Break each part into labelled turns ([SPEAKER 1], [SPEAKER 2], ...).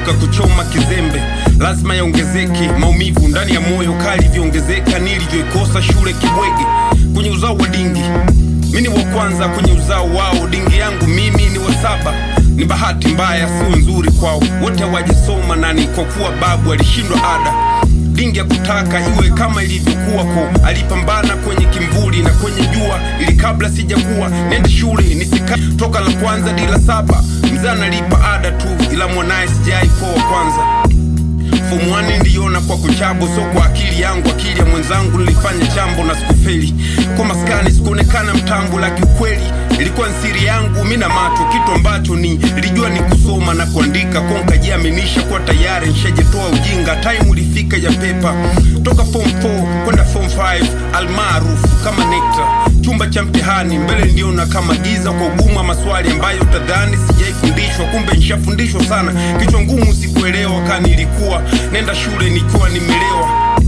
[SPEAKER 1] kuepuka kuchoma kizembe lazima yaongezeke maumivu ndani ya moyo kali vyoongezeka nilivyoikosa shule kibwege kwenye uzao wa dingi mi ni wa kwanza kwenye uzao wao dingi yangu mimi ni wa saba ni bahati mbaya sio nzuri kwao wote hawajasoma nani kwa kuwa babu alishindwa ada dingi ya kutaka iwe kama ilivyokuwa ko alipambana kwenye kimvuli na kwenye jua ili kabla sijakuwa nende shule nisika toka la kwanza di la saba mzee analipa ada tu ila mwanaye sijai kuwa wa kwanza fomu wani niliona kwa kuchabo so kwa akili yangu akili ya mwenzangu nilifanya chambo na sikufeli kwa maskani sikuonekana mtambo la kiukweli ilikuwa ni siri yangu mi na macho kitu ambacho ni ilijua ni kusoma na kuandika kwa nkajiaminisha kuwa tayari nshajetoa ujinga time ulifika ya pepa toka form 4 kwenda form 5 almaarufu kama nekta chumba cha mtihani mbele niliona kama giza kwa ugumu wa maswali ambayo tadhani sijaifundishwa kumbe nishafundishwa sana kichwa ngumu sikuelewa kani ilikuwa nenda shule nikiwa nimelewa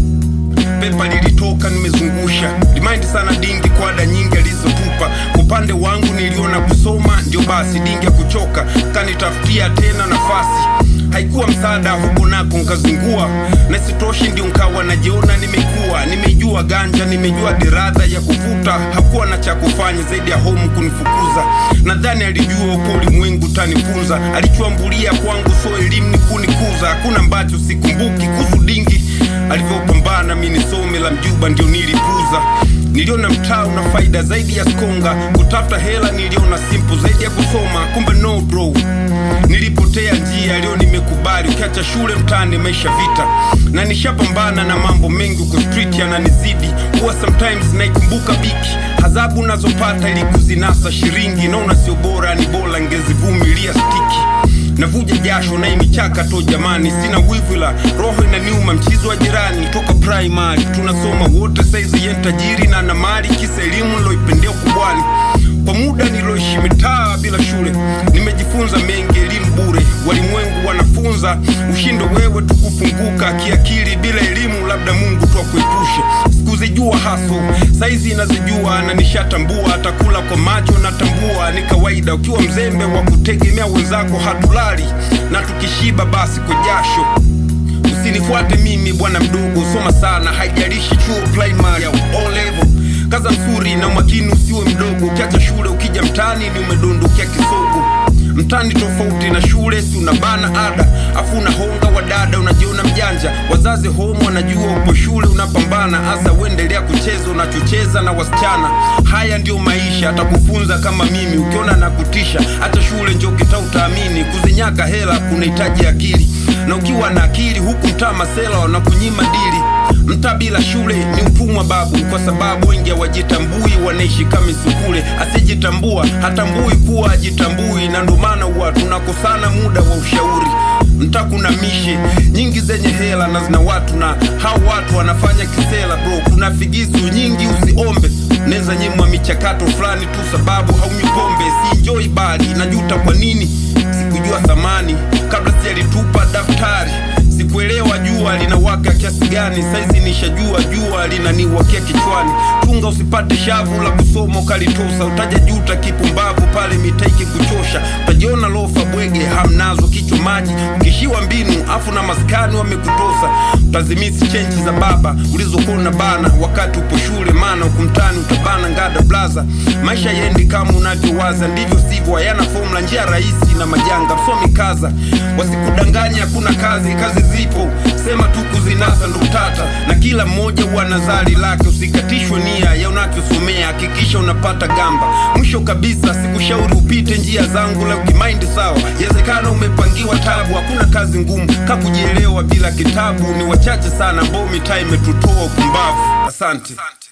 [SPEAKER 1] pepa lilitoka nimezungusha limaindi sana dingi kwa ada nyingi alizotupa upande wangu niliona kusoma ndio basi dingi ya kuchoka kanitafutia tena nafasi haikuwa msaada huko nako nkazingua na sitoshi ndio nkawa najiona nimekuwa nimejua ganja nimejua diradha ya kuvuta hakuwa na cha kufanya zaidi ya homu kunifukuza nadhani alijua upo ulimwengu tanifunza alichuambulia kwangu so elimu ni kunikuza hakuna ambacho sikumbuki kuhusu dingi alivyopambana mi nisome la mjuba ndio nilipuza niliona mtaa una faida zaidi ya skonga kutafuta hela niliona simple zaidi ya kusoma kumbe no bro nilipotea njia leo nimekubali ukiacha shule mtaani maisha vita na nishapambana na mambo mengi huko street yananizidi huwa sometimes naikumbuka biki adhabu nazopata ili kuzinasa shiringi naona sio bora ni bora ngezivumilia stiki navuja jasho na imichaka to jamani sina wivila roho inaniuma mchizi wa jirani toka primary tunasoma wote saizi yen tajiri na na mali kisa elimu niloipendea kubwani kwa muda niloishi mitaa bila shule nimejifunza mengi elimu bure walimwengu wanafunza ushindo wewe tukufunguka kiakili bila elimu labda mungu twakuepushe sikuzijua haso saizi inazijua na nishatambua atakula kwa macho natambua ni kawaida ukiwa mzembe wa kutegemea wenzako hatulali na tukishiba basi kwa jasho usinifuate mimi bwana mdogo soma sana haijalishi chuo primary au O level kaza msuri na umakini usiwe mdogo ukiacha shule ukija mtani ni umedondokia kisogo mtani tofauti na shule si unabana ada afu unahonga wadada unajiona mjanja wazazi home wanajua upo shule unapambana hasa uendelea kucheza unachocheza na wasichana haya ndio maisha atakufunza kama mimi ukiona na kutisha hata shule njo kita utaamini kuzinyaka hela kunahitaji akili na ukiwa na akili huku mtaa masela wanakunyima dili mtaa bila shule ni utumwa babu kwa sababu wengi hawajitambui wanaishi kama sukule asijitambua hatambui kuwa ajitambui na ndo maana huwa tunakosana muda wa ushauri mtaa kuna mishe nyingi zenye hela na zina watu na hao watu wanafanya kisela bro kuna figisu nyingi usiombe neza nyemwa michakato fulani tu sababu haunywi pombe siinjoi bali najuta kwa nini sikujua thamani kabla sijalitupa daftari sikuelewa jua linawaka kiasi gani saizi nishajua jua linaniwakia kichwani chunga usipate shavu la kusoma ukalitosa utaja juta kipumbavu pale mitaiki kuchosha utajiona lofa bwege hamnazo kichwa maji ukishiwa mbinu afu na maskani wamekutosa utazimisi chenchi za baba ulizokona bana wakati upo shule maana ukumtani utabana ngada blaza maisha yendi kama unavyowaza ndivyo sivyo hayana fomula njia rahisi na majanga msomi kaza wasikudanganya hakuna kazi kazi zipo sema tu kuzinasa ndo tata na kila mmoja huwa na zali lake usikatishwe nia ya unachosomea hakikisha unapata gamba mwisho kabisa sikushauri upite njia zangu la ukimaindi sawa yawezekana umepangiwa tabu hakuna kazi ngumu kakujielewa bila kitabu ni wachache sana ambao mitaa imetutoa upumbavu asante